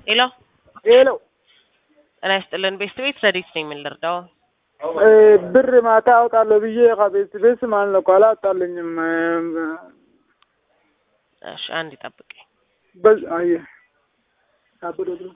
ሄሎ ሄሎ ጤና ይስጥልን ቤስት ቤት ረዲት ነኝ የምንረዳው ብር ማታ አውጣለሁ ብዬ ከቤት ቤት ማለት ነው እኮ አላወጣልኝም። እሺ አንድ ይጠብቀኝ በዝ አየ አበደ ብሎ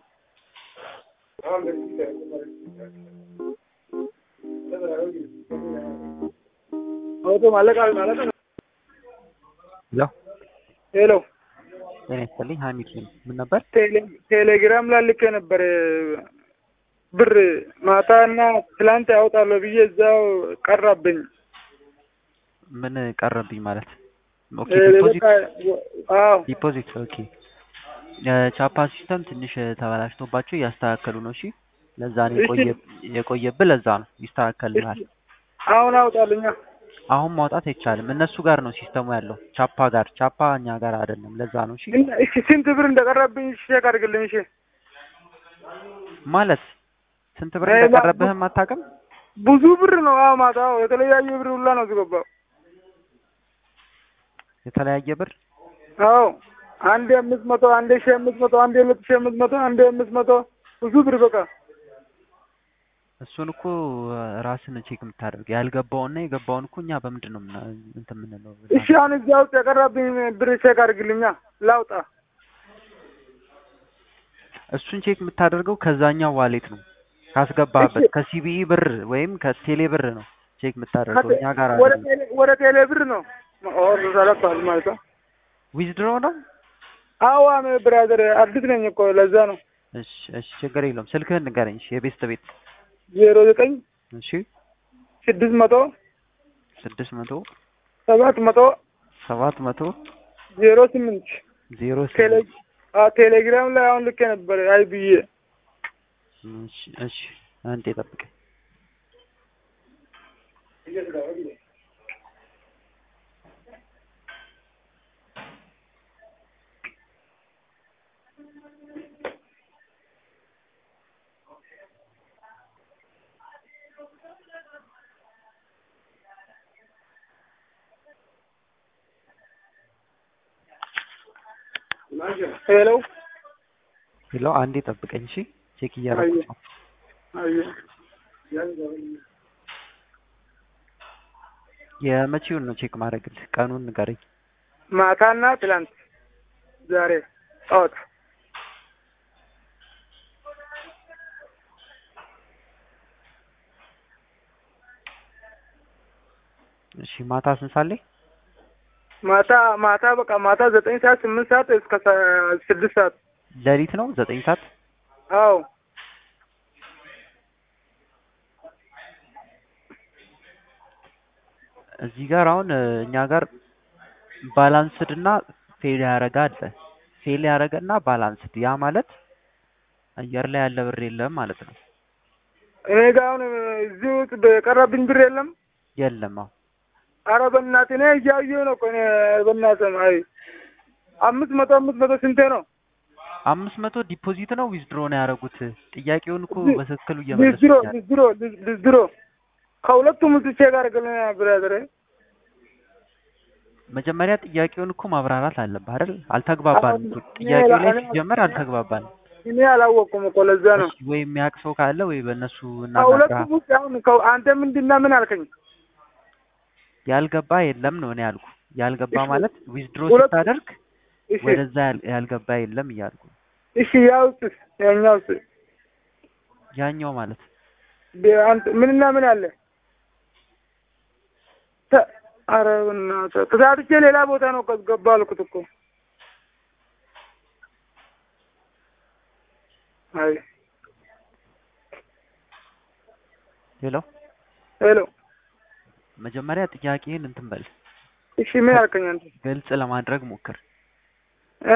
አውቶ ማለቃ ማለት ነው። ሄሎ ሄሎ ጤና ይስጥልኝ ሀሚድ ነኝ። ምን ነበር? ቴሌ- ቴሌግራም ላይ ልኬ ነበር ብር ማታ እና ትላንት ያወጣለሁ ብዬ እዛው ቀረብኝ። ምን ቀረብኝ ማለት? ኦኬ እ ዲፖዚት በቃ አዎ ዲፖዚት ኦኬ። የቻፓ ሲስተም ትንሽ ተበላሽቶባቸው እያስተካከሉ ነው። እሺ ለዛ ነው እሺ። የቆየ የቆየብህ ለዛ ነው ይስተካከልልሃል። አሁን አውጣልኛ። አሁን ማውጣት አይቻልም። እነሱ ጋር ነው ሲስተሙ ያለው ቻፓ ጋር ቻፓ እኛ ጋር አይደለም። ለዛ ነው እሺ እና እሺ ስንት ብር እንደቀረብኝ ቼክ አድርግልኝ። እሺ ማለት ስንት ብር ሌላ እንደቀረብህም አታውቅም? ብዙ ብር ነው። አዎ ማታ አዎ፣ የተለያየ ብር ሁላ ነው ዝገባው። የተለያየ ብር አዎ አንዴ አምስት መቶ አንዴ ሺህ አምስት መቶ አንዴ ሁለት ሺህ አምስት መቶ አንዴ አምስት መቶ ብዙ ብር በቃ እሱን እኮ ራስን ቼክ የምታደርግ ያልገባውና የገባውን እኮ እኛ በምንድን ነው ምና- እንትን የምንለው? እሺ አሁን እዚያ ውስጥ የቀረብኝ ብር ቼክ አድርግልኛ ላውጣ። እሱን ቼክ የምታደርገው ከዛኛው ዋሌት ነው ካስገባህበት እሺ። ከሲቢኢ ብር ወይም ከቴሌ ብር ነው ቼክ የምታደርገው እኛ ጋር ወደ አይደለም። ቴሌ ወደ ቴሌ ብር ነው ኦር ሰለቷል ማለት ነው። ዊዝድሮ ነው። አዎ አሜ ብራዘር አዲስ ነኝ እኮ ለዛ ነው። እሺ እሺ፣ ችግር የለውም። ስልክህን ንገረኝ። እሺ የቤስት ቤት ዜሮ ዘጠኝ እሺ፣ ስድስት መቶ ስድስት መቶ ሰባት መቶ ሰባት መቶ ዜሮ ስምንት ዜሮ ቴሌ ስምንት አዎ ቴሌግራም ላይ አሁን ልኬ ነበር አይ ብዬ እሺ እሺ፣ አንዴ ጠብቀኝ። ሄሎ ሄሎ፣ አንዴ ጠብቀኝ። እሺ ቼክ እያደረኩት ነው። አየ የመቼውን ነው ቼክ ማድረግልህ? ቀኑን ንገረኝ። ማታና ትላንት ዛሬ ጠዋት እሺ ማታ ስንት ሰዓት ላይ? ማታ ማታ በቃ ማታ ዘጠኝ ሰዓት ስምንት ሰዓት እስከ ሰ- ስድስት ሰዓት ሌሊት ነው ዘጠኝ ሰዓት አዎ እዚህ ጋር አሁን እ፣ እኛ ጋር ባላንስድ እና ፌል ያደረገ አለ። ፌል ያደረገ እና ባላንስድ፣ ያ ማለት አየር ላይ ያለ ብር የለም ማለት ነው። እኔ ጋ አሁን እዚህ ውስጥ በቀረብኝ ብር የለም። የለም አሁን አረ በእናትህ እኔ እያየሁ ነው እኮ እኔ በእናትህ አይ አምስት መቶ አምስት መቶ ስንቴ ነው? አምስት መቶ ዲፖዚት ነው ዊዝድሮ ነው ያደረጉት። ጥያቄውን እኮ ዝ- በትክክሉ ልዝድሮ እየመለሱኛል። ልዝድሮ ልዝድሮ ከሁለቱም ውስጥ ቼክ አድርግልኝ ብራዘር። መጀመሪያ ጥያቄውን እኮ ማብራራት አለብህ አይደል? አልተግባባንም አሁን እኮ እኔ ጥያቄው ላይ እኔ- ሲጀመር አልተግባባንም። እኔ አላወቅኩም እኮ ለዛ ነው። እሺ ወይ የሚያውቅ ሰው ካለ ወይ በእነሱ ከሁለቱም እናናግራ። ውስጥ አሁን ከ- አንተ ምንድና ምን አልከኝ? ያልገባ የለም ነው እኔ ያልኩ። ያልገባ እሺ፣ ማለት ዊዝድሮ ሁለት- ስታደርግ እሺ ወደዛ ያል- ያልገባ የለም እያልኩ እሺ ያ ውስጥ ያኛው ውስጥ ያኛው ማለት ቢ- አንተ ምንና ምን አለ? ተ- ኧረ በእናትህ ተሳትቼ ሌላ ቦታ ነው እኮ ገባ አልኩት እኮ። አይ ሄሎ ሄሎ መጀመሪያ ጥያቄህን እንትን በል እሺ ምን አልከኝ አንተ? ግልጽ ለማድረግ ሞክር። እ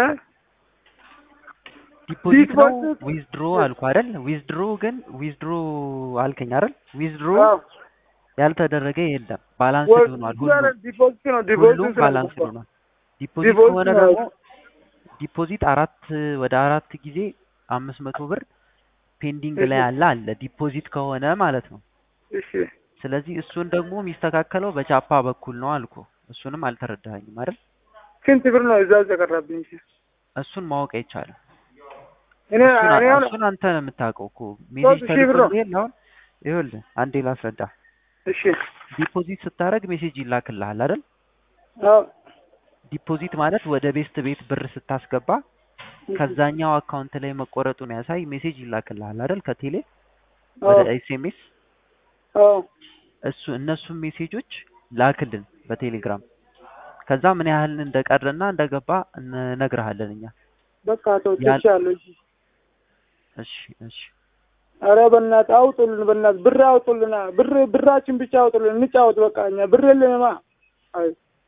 ዲፖዚት ነው ዲፖዚት ዊዝድሮ አልኩ አይደል? ዊዝድሮ ግን ዊዝድሮ አልከኝ አይደል? ዊዝድሮ አዎ ያልተደረገ የለም። ባላንስ ወ- ሆኗል። ኧረ ሁሉም ዲፖዚት ነው ዲፖዚት ሁሉም ነው ባላንስ እኮ። ሆኗል። ዲፖዚት ዲፖዚት ከሆነ ነው። ደግሞ ዲፖዚት አራት ወደ አራት ጊዜ አምስት መቶ ብር ፔንዲንግ ላይ እሺ አለ አለ ዲፖዚት ከሆነ ማለት ነው። እሺ ስለዚህ እሱን ደግሞ የሚስተካከለው በቻፓ በኩል ነው አልኩ። እሱንም አልተረዳኸኝም አይደል? ስንት ብር ነው እዛ ውስጥ የቀረብኝ? እሺ እሱን ማወቅ አይቻልም። እኔ እሱን እኔ አሁን እሱን አንተ ነው የምታውቀው እኮ ሜሴጅ ሶስት ሺህ ብር ነው። ተልኮልህ አሁን ይኸውልህ አንዴ ላስረዳ እሺ ዲፖዚት ስታደርግ ሜሴጅ ይላክልሃል አይደል አዎ ዲፖዚት ማለት ወደ ቤስት ቤት ብር ስታስገባ ከዛኛው አካውንት ላይ መቆረጡን ያሳይ ሜሴጅ ይላክልሃል አይደል ከቴሌ ወደ አዎ ኤስኤምኤስ አዎ እሱ እነሱን ሜሴጆች ላክልን በቴሌግራም ከዛ ምን ያህል እንደቀረና እንደገባ እነግርሃለን እኛ በቃ ተው ያን- ትቻለሁ። እሺ እሺ እሺ ኧረ በእናትህ አውጡልን፣ በእናትህ ብር አውጡልና ብር ብራችን ብቻ አውጡልን፣ እንጫወት በቃ እኛ ብር የለንማ። አይ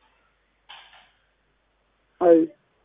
አይ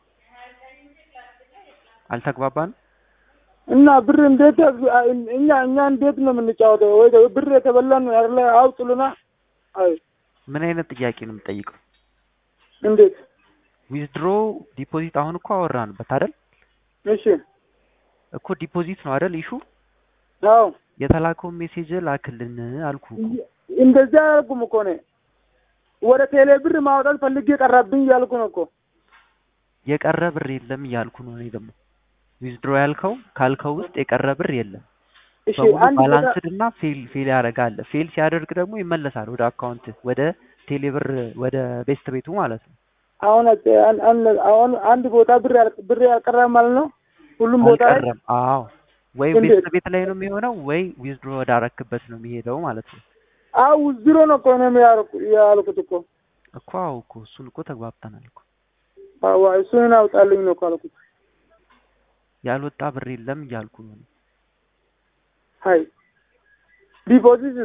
አልተግባባንም እና ብር እንዴት እኛ እኛ እንዴት ነው የምንጫወተው? ወይ ደግሞ ብር የተበላን ነው አይደለ? አውጡልና። አይ ምን አይነት ጥያቄ ነው የምጠይቀው እንዴት? ዊዝድሮ ዲፖዚት አሁን እኮ አወራንበት አይደል እሺ እኮ ዲፖዚት ነው አይደል ኢሹ አዎ የተላከውን ሜሴጅ ላክልን አልኩ እኮ እንደዚህ አያደርጉም እኮ እኔ ወደ ቴሌ ብር ማውጣት ፈልጌ ቀረብኝ እያልኩ ነው እኮ። የቀረ ብር የለም እያልኩ ነው እኔ ደግሞ ዊዝድሮ ያልከው ካልከው ውስጥ የቀረ ብር የለም እሺ በሙሉ አንድ ቦታ ባላንስድ እና ፌል ፌል ያደርጋል ፌል ሲያደርግ ደግሞ ይመለሳል ወደ አካውንት ወደ ቴሌ ብር ወደ ቤስት ቤቱ ማለት ነው አሁን አን- አን- አሁን አንድ ቦታ ብር ያል- ብር ያልቀረ ማለት ነው ሁሉም ቦታ ላይ አልቀረም አዎ ወይ እንዴት? ቤስት ቤት ላይ ነው የሚሆነው ወይ ዊዝድሮ ወዳረክበት ነው የሚሄደው ማለት ነው አው ዜሮ ነው እኮ ነው ያልኩ- ያልኩት እኮ እኮ አዎ እኮ እሱን እኮ ተግባብተናል እኮ አዋ እሱን አውጣልኝ ነው እኮ አልኩት። ያልወጣ ብር የለም እያልኩ ነው እኔ። ሀይ ዲፖዚት